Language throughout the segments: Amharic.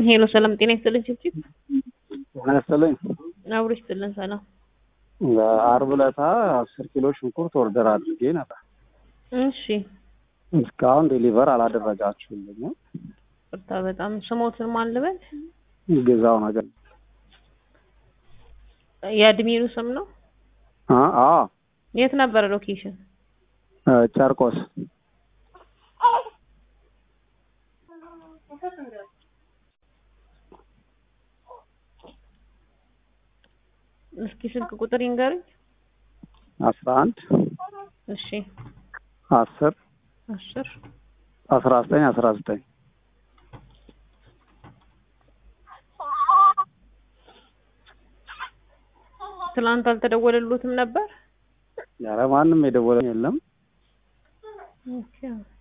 ሄሎ ሰላም ጤና ይስጥልን ችብችብ ጤና ይስጥልኝ። አብሮ ይስጥልን ሰላም አርብ ዕለት አስር ኪሎ ሽንኩርት ኦርደር አድርጌ ነበር። እሺ እስካሁን ዴሊቨር አላደረጋችሁልኝም። ቅርታ በጣም ስሞትን ማን ልበል ግዛው ነገር የአድሚኑ ስም ነው አ አ የት ነበረ ሎኬሽን ጨርቆስ እስኪ ስልክ ቁጥር ይንገሩኝ አስራ አንድ እሺ አስር አስር አስራ ዘጠኝ አስራ ዘጠኝ ትናንት አልተደወለሉትም ነበር ኧረ ማንም የደወለኝ የለም። ኦኬ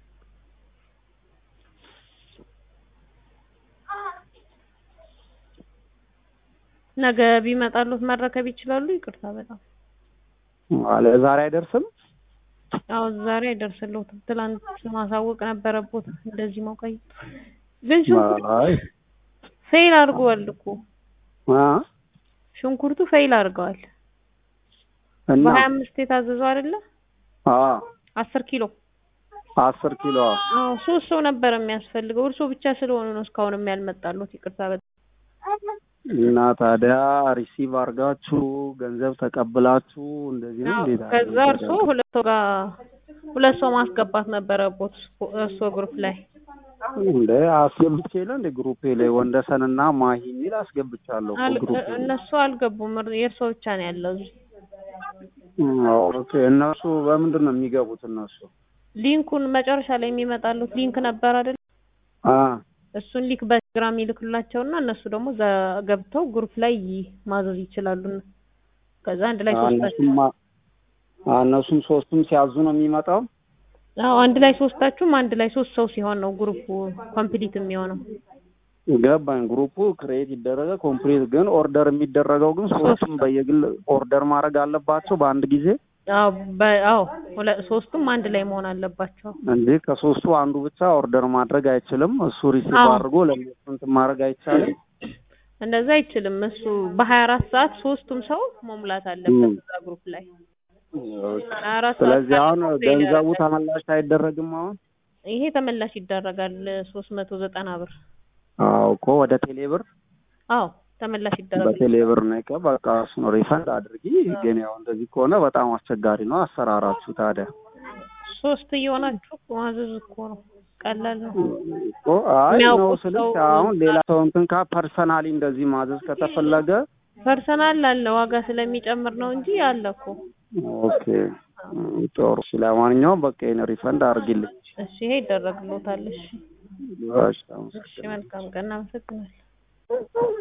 ነገ ቢመጣሉት መረከብ ይችላሉ። ይቅርታ በጣም አለ ዛሬ አይደርስም። አዎ ዛሬ አይደርስልዎትም። ትላንት ማሳወቅ ነበረቦት። እንደዚህ መቆየት ግን ሽንኩርቱ አይ ፌል አድርገዋል እኮ አ ሽንኩርቱ ፌል አድርገዋል። እና በሀያ አምስት የታዘዘው አይደለ? አ አስር ኪሎ አስር ኪሎ አዎ ሶስት ሰው ነበር የሚያስፈልገው። እርሶ ብቻ ስለሆኑ ነው እስካሁንም ያልመጣሉት። ይቅርታ በጣም እና ታዲያ ሪሲቭ አድርጋችሁ ገንዘብ ተቀብላችሁ እንደዚህ ነው እንዴት? ከዛ እርሶ ሁለት ሰው ጋር ሁለት ሰው ማስገባት ነበረቦት እርሶ ግሩፕ ላይ እንደ አስገብቼ የለ እንደ ግሩፔ ላይ ወንደሰንና ማሂ የሚል አስገብቻለሁ እኮ አል- ግሩፔ ላይ። እነሱ አልገቡም። እር- የእርሶ ብቻ ነው ያለው እዚህ። ኦኬ እነሱ በምንድን ነው የሚገቡት? እነሱ ሊንኩን መጨረሻ ላይ የሚመጣሉት ሊንክ ነበር አይደል? አ እሱን ሊንክ በቴሌግራም ይልክላቸውና እነሱ ደግሞ እዛ ገብተው ግሩፕ ላይ ማዘዝ ይችላሉ። ከዛ አንድ ላይ ሶስታችሁ እነሱም አ እነሱም ሶስቱም ሲያዙ ነው የሚመጣው። አዎ አንድ ላይ ሶስታችሁም አንድ ላይ ሶስት ሰው ሲሆን ነው ግሩፑ ኮምፕሊት የሚሆነው። ገባኝ። ግሩፑ ክሬት ይደረገ ኮምፕሊት፣ ግን ኦርደር የሚደረገው ግን ሶስቱም በየግል ኦርደር ማድረግ አለባቸው በአንድ ጊዜ አዎ በ- አዎ ሁለ- ሶስቱም አንድ ላይ መሆን አለባቸው። እንጂ ከሶስቱ አንዱ ብቻ ኦርደር ማድረግ አይችልም። እሱ ሪሲቭ አዎ። አድርጎ ለእነሱ እንትን ማድረግ አይቻልም። እንደዛ አይችልም። እሱ በሀያ አራት ሰዓት ሶስቱም ሰው መሙላት አለበት ም። እዛ ግሩፕ ላይ ሀያ አራት ሰዓት ስለዚህ አሁን ካልሞላ ገንዘቡ ይደረጋል። ተመላሽ አይደረግም። አሁን ይሄ ተመላሽ ይደረጋል ሶስት መቶ ዘጠና ብር። አዎ እኮ ወደ ቴሌ ብር አዎ ተመላሽ ይደረጋል። በቴሌ ብር ነው የቀ በቃ እሱን ሪፈንድ አድርጊ። ግን ያው እንደዚህ ከሆነ በጣም አስቸጋሪ ነው አሰራራችሁ። ታዲያ ሶስት እየሆናችሁ ማዘዝ እኮ ነው፣ ቀላል ነው። እኮ አይ ነው የሚያውቁት ስልሽ ሰው- አሁን ሌላ ሰው እንትን ካ ፐርሰናሊ እንደዚህ ማዘዝ ከተፈለገ ፐርሰናል አለ ዋጋ ስለሚጨምር ነው እንጂ አለ እኮ። ኦኬ ጥሩ። እሺ ለማንኛውም በቃ ይሄን ሪፈንድ አድርጊልኝ። እሺ ይሄ ይደረግሎታል። እሺ እሺ እሺ መልካም ቀን፣ አመሰግናለሁ።